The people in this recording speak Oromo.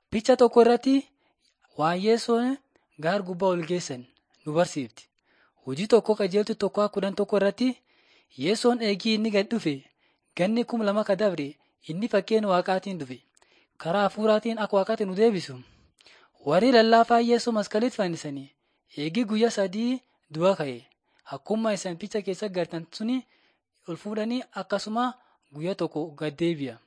Picha tokko irratti waan Yesuun gaara gubbaa ol geessan nu barsiifti. Hojii tokko qajeeltu tokko kudhan tokko irratti Yesuun eegii inni gad dhufe ganni kuma lama ka dabre inni fakkeenya waaqaatiin dhufe. Karaa hafuuraatiin akka waaqaatti nu deebisu. Warri lallaafaa Yesuus masqalitti fannisanii eegii guyyaa sadii du'a ka'e. Akkuma isan picha keessa agartan suni ol fuudhanii akkasuma guyyaa tokko gad deebi'a.